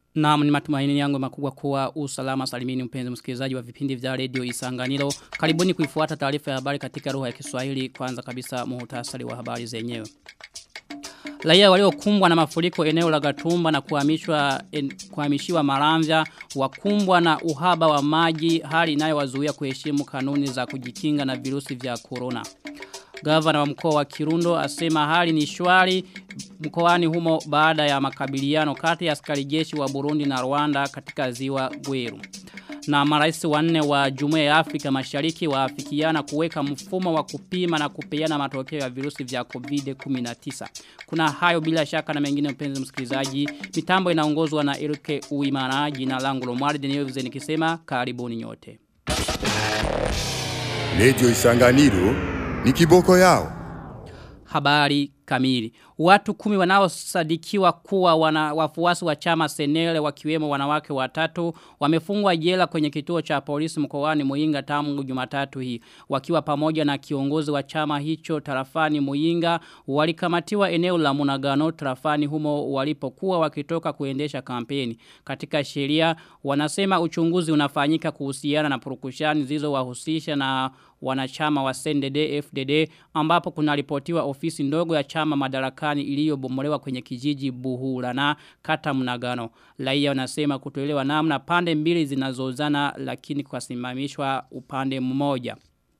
Naam ni matumaini yangu makubwa kuwa usalama salimini mpenzi msikilizaji wa vipindi vya radio Isanganiro. Karibuni kuifuata taarifa ya habari katika lugha ya Kiswahili kwanza kabisa muhtasari wa habari zenyewe. Raia waliokumbwa na mafuriko eneo la Gatumba na kuhamishwa en, kuhamishiwa Maramvya wakumbwa na uhaba wa maji hali inayowazuia kuheshimu kanuni za kujikinga na virusi vya corona. Gavana wa mkoa wa Kirundo asema hali ni shwari mkoani humo baada ya makabiliano kati ya askari jeshi wa Burundi na Rwanda katika ziwa Gweru. Na marais wanne wa Jumuiya ya Afrika Mashariki waafikiana kuweka mfumo wa kupima na kupeana matokeo ya virusi vya COVID-19. Kuna hayo bila shaka na mengine mpenzi msikilizaji. Mitambo inaongozwa na Erike Uimana jina langu Lomwari Deneuve nikisema karibuni nyote. Radio Isanganiro ni kiboko yao. Habari kamili. Watu kumi wanaosadikiwa kuwa wana wafuasi wa chama senele wakiwemo wanawake watatu wamefungwa jela kwenye kituo cha polisi mkoani Muinga tangu Jumatatu hii. Wakiwa pamoja na kiongozi wa chama hicho tarafani Muinga walikamatiwa eneo la Munagano tarafani humo walipokuwa wakitoka kuendesha kampeni. Katika sheria wanasema uchunguzi unafanyika kuhusiana na purukushani zilizowahusisha na wanachama wa CNDD FDD ambapo kuna ripotiwa ofisi ndogo ya chama madarakani iliyobomolewa kwenye kijiji Buhura na kata Mnagano. Raia wanasema kutoelewa namna pande mbili zinazozana lakini kwasimamishwa upande mmoja.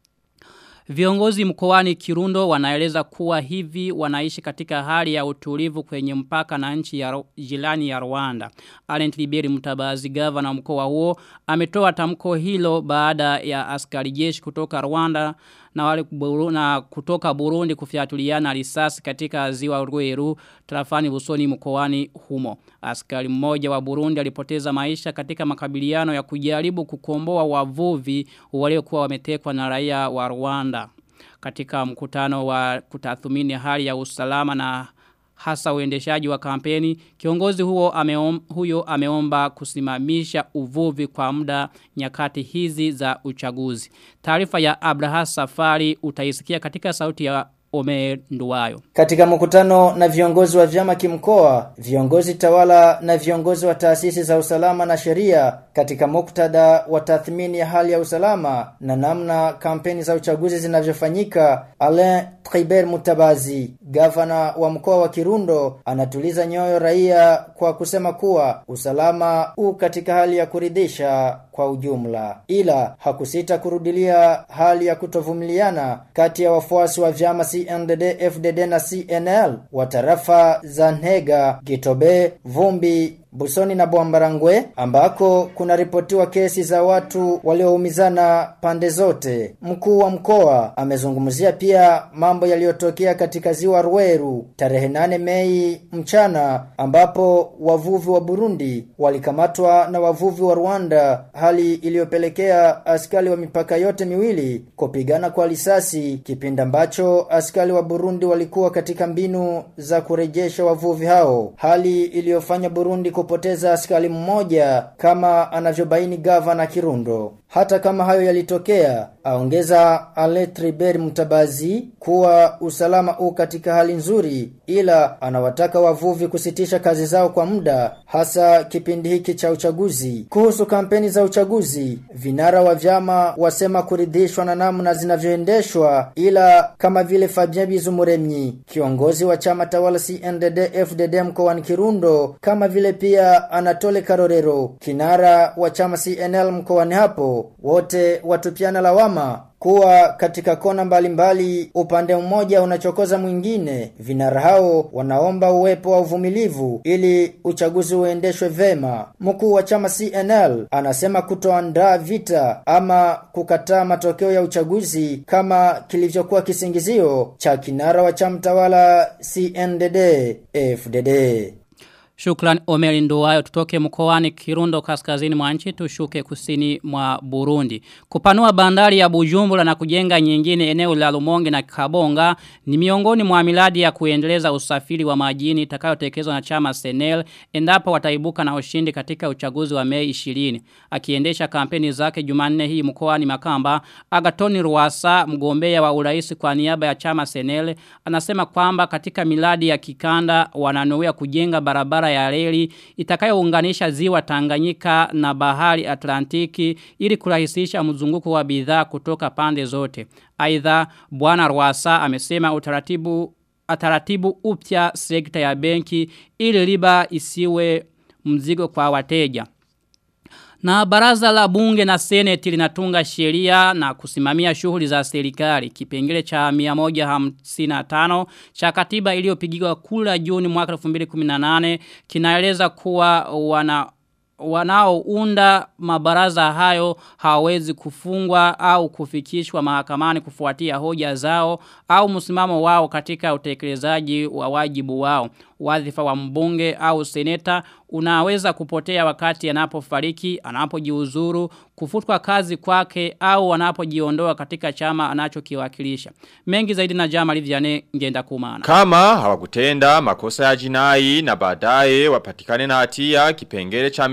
Viongozi mkoani Kirundo wanaeleza kuwa hivi wanaishi katika hali ya utulivu kwenye mpaka na nchi ya jirani ya Rwanda. Alent Liberi Mutabazi gavana mkoa huo ametoa tamko hilo baada ya askari jeshi kutoka Rwanda na wale na kutoka Burundi kufiatuliana risasi katika ziwa Rweru tarafani Busoni mkoani humo. Askari mmoja wa Burundi alipoteza maisha katika makabiliano ya kujaribu kukomboa wavuvi waliokuwa wametekwa na raia wa Rwanda. Katika mkutano wa kutathmini hali ya usalama na hasa uendeshaji wa kampeni, kiongozi huo ameom, huyo ameomba kusimamisha uvuvi kwa muda nyakati hizi za uchaguzi. Taarifa ya Abraha Safari utaisikia katika sauti ya Omer Nduwayo. Katika mkutano na viongozi wa vyama kimkoa, viongozi tawala na viongozi wa taasisi za usalama na sheria katika muktadha wa tathmini ya hali ya usalama na namna kampeni za uchaguzi zinavyofanyika, Alain Tribert Mutabazi, gavana wa mkoa wa Kirundo, anatuliza nyoyo raia kwa kusema kuwa usalama u katika hali ya kuridhisha kwa ujumla, ila hakusita kurudilia hali ya kutovumiliana kati ya wafuasi wa vyama CNDD, FDD na CNL wa tarafa za Ntega, Gitobe, Vumbi, Busoni na Bwambarangwe ambako kuna ripotiwa kesi za watu walioumizana pande zote. Mkuu wa mkoa amezungumzia pia mambo yaliyotokea katika ziwa Rweru tarehe 8 Mei mchana ambapo wavuvi wa Burundi walikamatwa na wavuvi wa Rwanda, hali iliyopelekea askari wa mipaka yote miwili kupigana kwa risasi kipindi ambacho askari wa Burundi walikuwa katika mbinu za kurejesha wavuvi hao, hali iliyofanya Burundi kupoteza askari mmoja kama anavyobaini gavana Kirundo. Hata kama hayo yalitokea, aongeza Aletriber Mutabazi kuwa usalama u katika hali nzuri, ila anawataka wavuvi kusitisha kazi zao kwa muda, hasa kipindi hiki cha uchaguzi. Kuhusu kampeni za uchaguzi, vinara wa vyama wasema kuridhishwa na namna zinavyoendeshwa, ila kama vile Fabien Bizumuremyi, kiongozi wa chama tawala CNDD FDD mkoani Kirundo, kama vile pia Anatole Karorero, kinara wa chama CNL mkoani hapo wote watupiana lawama kuwa katika kona mbalimbali mbali, upande mmoja unachokoza mwingine. Vinara hao wanaomba uwepo wa uvumilivu ili uchaguzi uendeshwe vema. Mkuu wa chama CNL anasema kutoandaa vita ama kukataa matokeo ya uchaguzi kama kilivyokuwa kisingizio cha kinara wa chama tawala CNDD FDD. Shukran Omeri Nduwayo tutoke mkoani Kirundo kaskazini mwa nchi tushuke kusini mwa Burundi. Kupanua bandari ya Bujumbura na kujenga nyingine eneo la Lumonge na Kabonga ni miongoni mwa miradi ya kuendeleza usafiri wa majini itakayotekelezwa na chama Senel endapo wataibuka na ushindi katika uchaguzi wa Mei 20. Akiendesha kampeni zake Jumanne hii mkoani Makamba, Agatoni Ruasa mgombea wa urais kwa niaba ya chama Senel anasema kwamba katika miradi ya kikanda wananuia kujenga barabara barabara ya reli itakayounganisha ziwa Tanganyika na bahari Atlantiki ili kurahisisha mzunguko wa bidhaa kutoka pande zote. Aidha Bwana Rwasa amesema utaratibu ataratibu upya sekta ya benki ili riba isiwe mzigo kwa wateja. Na baraza la bunge na seneti linatunga sheria na kusimamia shughuli za serikali. Kipengele cha 155 cha katiba iliyopigiwa kula Juni mwaka 2018 kinaeleza kuwa wana wanaounda mabaraza hayo hawezi kufungwa au kufikishwa mahakamani kufuatia hoja zao au msimamo wao katika utekelezaji wa wajibu wao. Wadhifa wa mbunge au seneta unaweza kupotea wakati anapofariki, anapojiuzuru, kufutwa kazi kwake au anapojiondoa katika chama anachokiwakilisha. Mengi zaidi na jama livyane ngenda kumana. Kama hawakutenda makosa ya jinai na baadaye wapatikane na hatia kipengele cha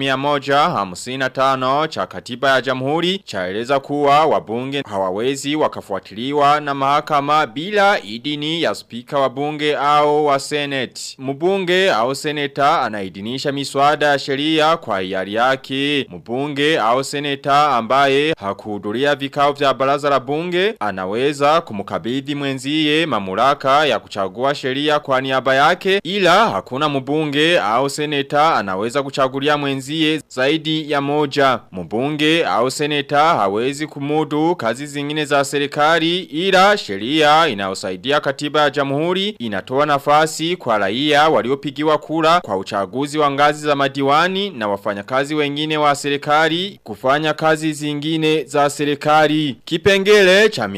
155 cha katiba ya jamhuri chaeleza kuwa wabunge hawawezi wakafuatiliwa na mahakama bila idini ya spika wa bunge au wa senate. Mbunge au seneta anaidhinisha miswada ya sheria kwa hiari yake. Mbunge au seneta ambaye hakuhudhuria vikao vya baraza la bunge anaweza kumkabidhi mwenzie mamlaka ya kuchagua sheria kwa niaba yake ila hakuna mbunge au seneta anaweza kuchagulia mwenzie zaidi ya moja. Mbunge au seneta hawezi kumudu kazi zingine za serikali ila sheria inayosaidia katiba ya jamhuri inatoa nafasi kwa raia waliopigiwa kura kwa uchaguzi wa ngazi za madiwani na wafanyakazi wengine wa serikali kufanya kazi zingine za serikali. Kipengele cha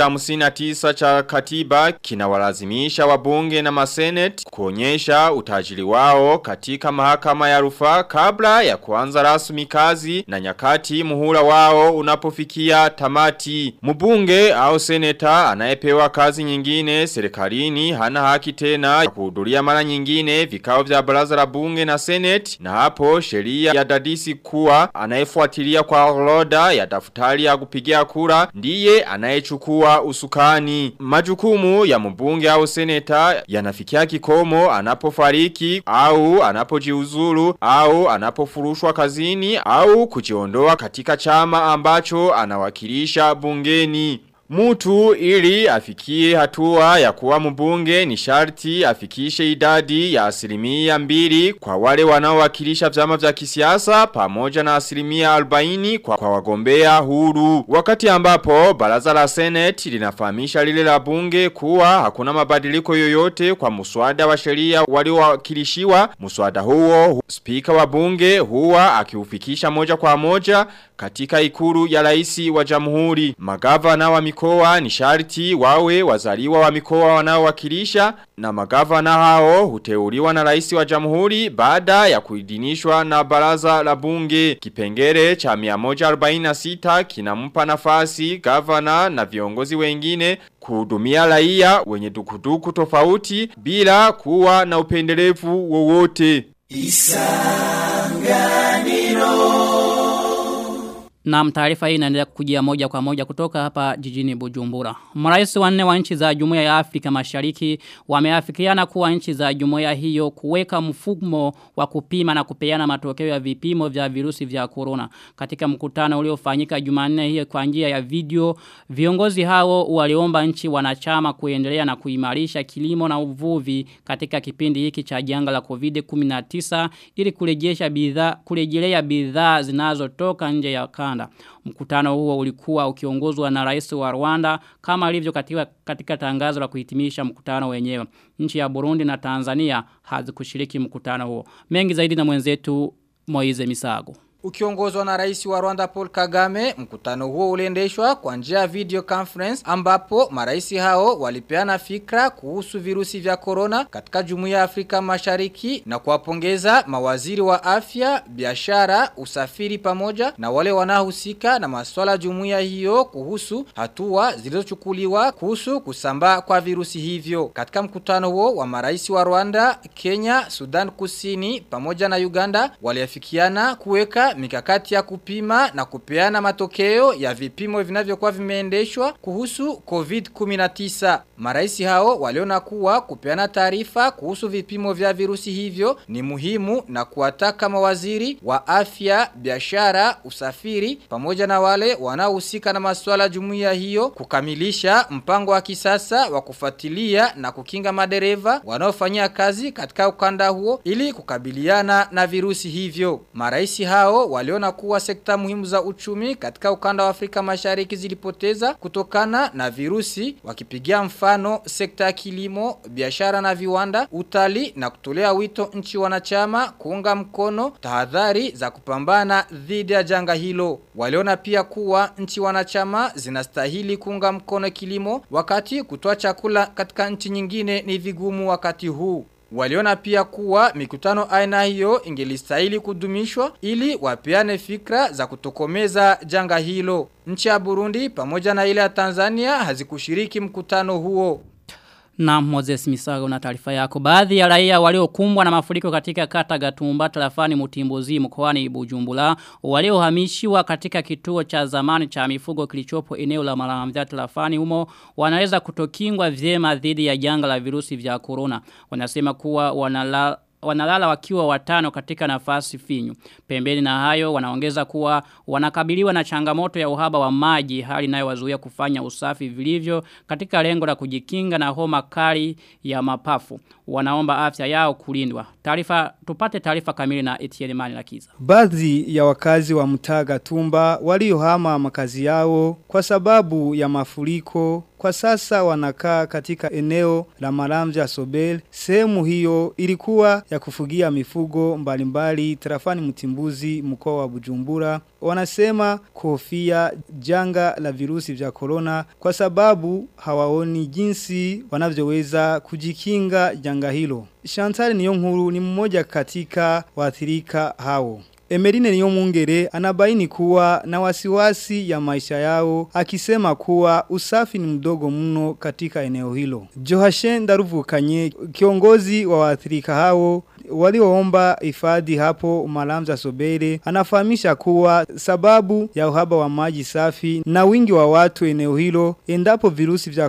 159 cha katiba kinawalazimisha wabunge na masenet kuonyesha utajiri wao katika mahakama ya rufaa kabla ya kuanza rasmi kazi na nyakati muhula wao unapofikia tamati. Mbunge au seneta anayepewa kazi nyingine serikalini hana haki tena ya kuhudhuria mara nyingine vikao vya baraza la bunge na senate na hapo sheria ya dadisi kuwa anayefuatilia kwa orodha ya daftari ya kupigia kura ndiye anayechukua usukani. Majukumu ya mbunge au seneta yanafikia kikomo anapofariki au anapojiuzuru au anapofurushwa kazini au kujiondoa katika chama ambacho anawakilisha bungeni. Mutu ili afikie hatua ya kuwa mbunge ni sharti afikishe idadi ya asilimia mbili kwa wale wanaowakilisha vyama vya kisiasa pamoja na asilimia albaini kwa, kwa wagombea huru. Wakati ambapo baraza la seneti linafahamisha lile la bunge kuwa hakuna mabadiliko yoyote kwa muswada wa sheria waliowakilishiwa. Muswada huo spika wa bunge huwa akiufikisha moja kwa moja katika ikuru ya raisi wa jamhuri. Magavana wa mikoa ni sharti wawe wazaliwa wa mikoa wanaowakilisha na magavana hao huteuliwa na raisi wa jamhuri baada ya kuidinishwa na baraza la bunge. Kipengele cha 146 kinampa nafasi gavana na viongozi wengine kuhudumia raia wenye dukuduku tofauti bila kuwa na upendelevu wowote. Na taarifa hii inaendelea kujia moja kwa moja kutoka hapa jijini Bujumbura. Marais wanne wa nchi za Jumuiya ya Afrika Mashariki wameafikiana kuwa nchi za jumuiya hiyo kuweka mfumo wa kupima na kupeana matokeo ya vipimo vya virusi vya corona. Katika mkutano uliofanyika Jumanne hiyo kwa njia ya video, viongozi hao waliomba nchi wanachama kuendelea na kuimarisha kilimo na uvuvi katika kipindi hiki cha janga la COVID-19 ili kurejesha bidhaa kurejelea bidhaa zinazotoka nje ya kanda. Mkutano huo ulikuwa ukiongozwa na rais wa Rwanda kama ilivyo katika, katika tangazo la kuhitimisha mkutano wenyewe. Nchi ya Burundi na Tanzania hazikushiriki mkutano huo. Mengi zaidi na mwenzetu Moize Misago. Ukiongozwa na rais wa Rwanda Paul Kagame, mkutano huo uliendeshwa kwa njia ya video conference ambapo marais hao walipeana fikra kuhusu virusi vya corona katika Jumuiya ya Afrika Mashariki na kuwapongeza mawaziri wa afya, biashara, usafiri pamoja na wale wanaohusika na masuala jumuiya hiyo kuhusu hatua zilizochukuliwa kuhusu kusambaa kwa virusi hivyo. Katika mkutano huo wa marais wa Rwanda, Kenya, Sudan Kusini pamoja na Uganda waliafikiana kuweka pia mikakati ya kupima na kupeana matokeo ya vipimo vinavyokuwa vimeendeshwa kuhusu COVID-19. Maraisi hao waliona kuwa kupeana taarifa kuhusu vipimo vya virusi hivyo ni muhimu na kuwataka mawaziri wa afya, biashara, usafiri pamoja na wale wanaohusika na masuala jumuiya hiyo kukamilisha mpango wa kisasa wa kufuatilia na kukinga madereva wanaofanyia kazi katika ukanda huo ili kukabiliana na virusi hivyo. Maraisi hao waliona kuwa sekta muhimu za uchumi katika ukanda wa Afrika Mashariki zilipoteza kutokana na virusi wakipigia mfano sekta ya kilimo, biashara na viwanda, utali na kutolea wito nchi wanachama kuunga mkono tahadhari za kupambana dhidi ya janga hilo. Waliona pia kuwa nchi wanachama zinastahili kuunga mkono kilimo wakati kutoa chakula katika nchi nyingine ni vigumu wakati huu. Waliona pia kuwa mikutano aina hiyo ingelistahili kudumishwa ili wapeane fikra za kutokomeza janga hilo. Nchi ya Burundi pamoja na ile ya Tanzania hazikushiriki mkutano huo. Na Moses Misago na taarifa yako. Baadhi ya raia waliokumbwa na mafuriko katika kata Gatumba tarafani Mutimbuzi mkoani Bujumbura waliohamishiwa katika kituo cha zamani cha mifugo kilichopo eneo la Maramvya tarafani humo wanaweza kutokingwa vyema dhidi ya janga la virusi vya corona. Wanasema kuwa wanala wanalala wakiwa watano katika nafasi finyu. Pembeni na hayo wanaongeza kuwa wanakabiliwa na changamoto ya uhaba wa maji hali inayowazuia kufanya usafi vilivyo katika lengo la kujikinga na homa kali ya mapafu. Wanaomba afya yao kulindwa. Taarifa tupate taarifa kamili na Etienne Mani Lakiza. Baadhi ya wakazi wa mtaga tumba waliohama makazi yao kwa sababu ya mafuriko kwa sasa wanakaa katika eneo la Maramja Sobel. Sehemu hiyo ilikuwa ya kufugia mifugo mbalimbali tarafani Mtimbuzi mkoa wa Bujumbura. Wanasema kofia janga la virusi vya corona kwa sababu hawaoni jinsi wanavyoweza kujikinga janga hilo. Chantal Niyonkuru ni mmoja katika waathirika hao. Emerine Niyomungere anabaini kuwa na wasiwasi ya maisha yao akisema kuwa usafi ni mdogo mno katika eneo hilo. Johashen Daruvukanye kiongozi wa waathirika hao walioomba hifadhi hapo Malamza Sobere anafahamisha kuwa sababu ya uhaba wa maji safi na wingi wa watu eneo hilo endapo virusi vya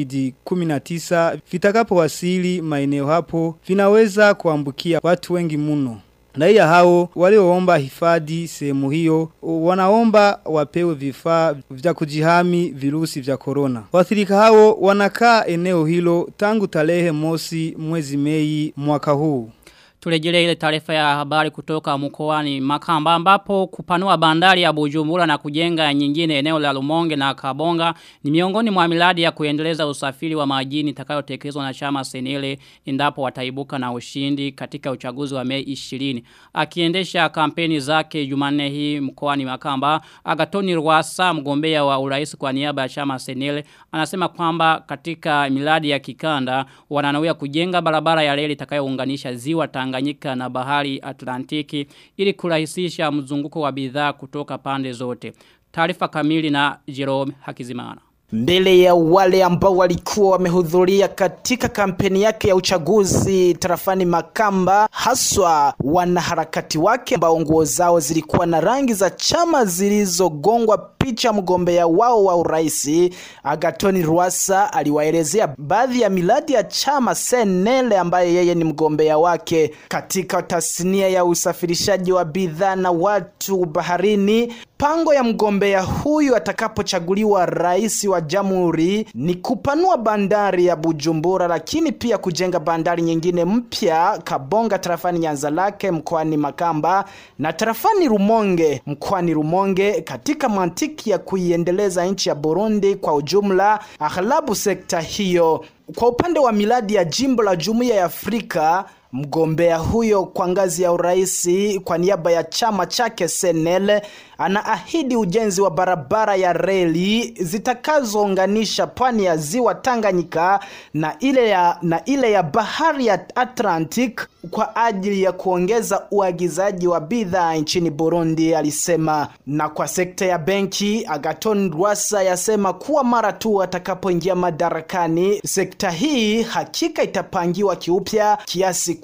COVID-19 vitakapowasili maeneo hapo vinaweza kuambukia watu wengi mno. Raia hao walioomba hifadhi sehemu hiyo wanaomba wapewe vifaa vya kujihami virusi vya corona. Waathirika hao wanakaa eneo hilo tangu tarehe mosi mwezi Mei mwaka huu. Tulejele ile taarifa ya habari kutoka mkoani Makamba ambapo kupanua bandari ya Bujumbura na kujenga nyingine eneo la Lumonge na Kabonga ni miongoni mwa miradi ya kuendeleza usafiri wa majini itakayotekelezwa na chama Senele endapo wataibuka na ushindi katika uchaguzi wa Mei 20. Akiendesha kampeni zake Jumanne hii mkoani Makamba, Agatoni Rwasa mgombea wa urais kwa niaba ya chama Senele anasema kwamba katika miradi ya kikanda wananawia kujenga barabara ya reli itakayounganisha ziwa Tanganyika na bahari Atlantiki ili kurahisisha mzunguko wa bidhaa kutoka pande zote. Taarifa kamili na Jerome Hakizimana. Mbele ya wale ambao walikuwa wamehudhuria katika kampeni yake ya uchaguzi tarafani Makamba, haswa wanaharakati wake ambao nguo zao zilikuwa na rangi za chama zilizogongwa picha mgombea wao wa uraisi Agatoni Rwasa aliwaelezea baadhi ya miradi ya chama Senele ambaye yeye ni mgombea wake katika tasnia ya usafirishaji wa bidhaa na watu baharini. Pango ya mgombea huyu atakapochaguliwa rais wa jamhuri ni kupanua bandari ya Bujumbura, lakini pia kujenga bandari nyingine mpya Kabonga tarafani Nyanza lake mkoani Makamba na tarafani Rumonge mkoani Rumonge katika mantiki ya kuiendeleza nchi ya Burundi kwa ujumla, aghlabu sekta hiyo. Kwa upande wa miradi ya jimbo la Jumuiya ya Afrika Mgombea huyo kwa ngazi ya uraisi kwa niaba ya chama chake Senel anaahidi ujenzi wa barabara ya reli zitakazounganisha pwani ya ziwa Tanganyika na ile ya, na ile ya bahari ya Atlantic kwa ajili ya kuongeza uagizaji wa bidhaa nchini Burundi, alisema. Na kwa sekta ya benki, Agaton Rwasa yasema kuwa mara tu atakapoingia madarakani, sekta hii hakika itapangiwa kiupya kiasi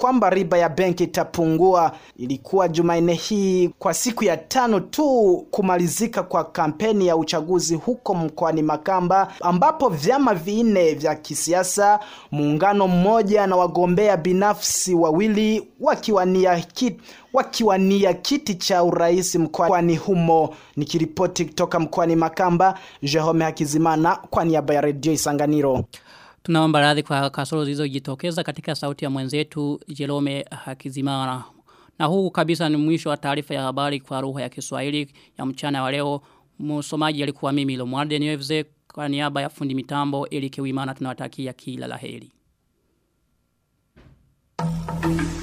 kwamba riba ya benki itapungua. Ilikuwa Jumanne hii kwa siku ya tano tu kumalizika kwa kampeni ya uchaguzi huko mkoani Makamba, ambapo vyama vinne vya kisiasa, muungano mmoja na wagombea binafsi wawili wakiwania kiti wakiwania kiti cha urais mkoani humo. Nikiripoti kutoka mkoani Makamba, Jerome Hakizimana kwa niaba ya redio Isanganiro. Tunaomba radhi kwa kasoro zilizojitokeza katika sauti ya mwenzetu Jerome Hakizimana. Na huu kabisa ni mwisho wa taarifa ya habari kwa lugha ya Kiswahili ya mchana wa leo. Msomaji alikuwa mimi Lomwarde Niweze kwa niaba ya fundi mitambo Elike Wimana tunawatakia kila laheri. Thank you.